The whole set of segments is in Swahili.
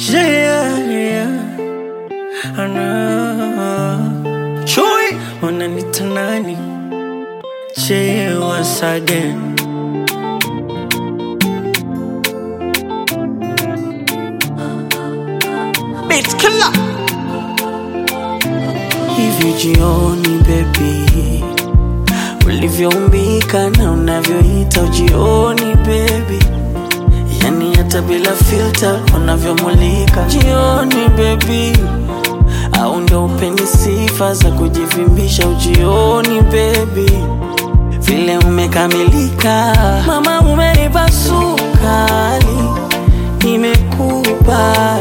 Yeah, yeah. Ana Chui wananita nani? Che once again. Beat killer. Hivi jioni baby, ulivyoumbika na unavyoita ujioni baby, yani hata bila filter unavyomulika jioni baby, au ndo upeni sifa za kujivimbisha ujioni baby, vile umekamilika mama, umenipa sukari, nimekupa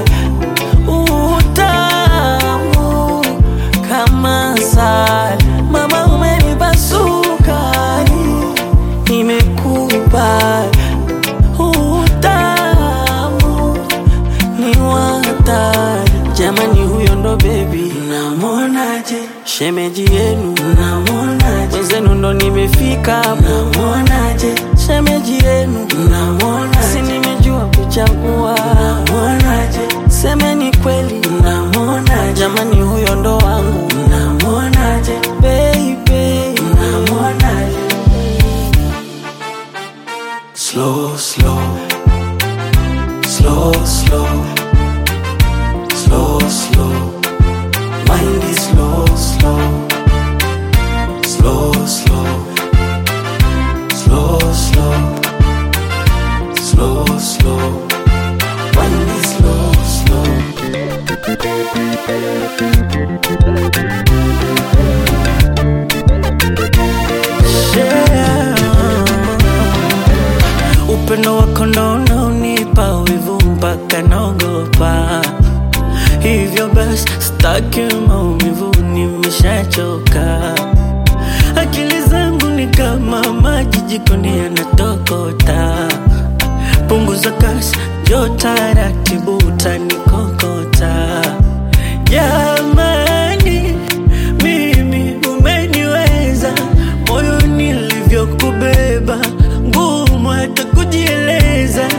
utamu kama asali. Mama, umenipa sukari, nimekupa utamu ni watari. Jamani, huyo ndo bebi, namwonaje? Shemeji yenu, namwonaje? Wenzenu ndo nimefika, namwonaje? Shemeji yenu, namwonaje? Si nimejua kuchagua, namwonaje? Semeni kweli, namwonaje? Jamani, huyo ndo wangu, namwonaje? Baby, namwonaje? Slow, slow, slow, slow, slow, slow. Mind is slow, slow, slow, slow, slow, slow, slow, slow. Mind is slow, slow. Yeah. Upendo wako ndo unaonipa wivu mpaka naogopa, hivyo basi staki maumivu, nimeshachoka. Akili zangu ni kama maji jikoni yanatokota, punguza kasi, njoo taratibu, utanikokota. Jamani, mimi umeniweza, moyo nilivyokubeba, ngumu hata kujieleza.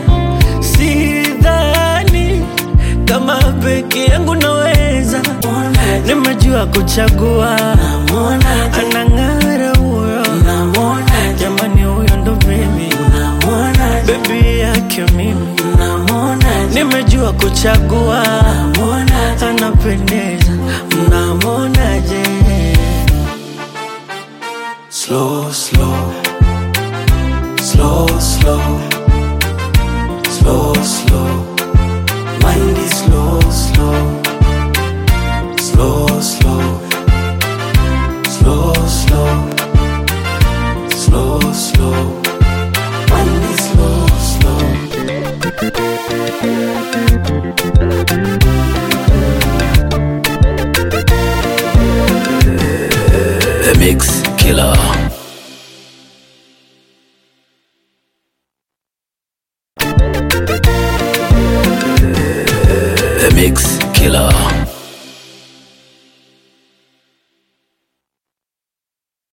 Sidhani kama peke yangu naweza, nimejua kuchagua, anang'ara huyo, jamani, huyo ndo mimi, bebi yake mimi, nimejua kuchagua, anapendeza, mnamwonaje? Slow, slow, slow, slow, slow, slow. Mind is slow, slow, slow, slow, slow, slow, slow, slow. Mind is slow, slow. The Mix Killer. The Mix Killer.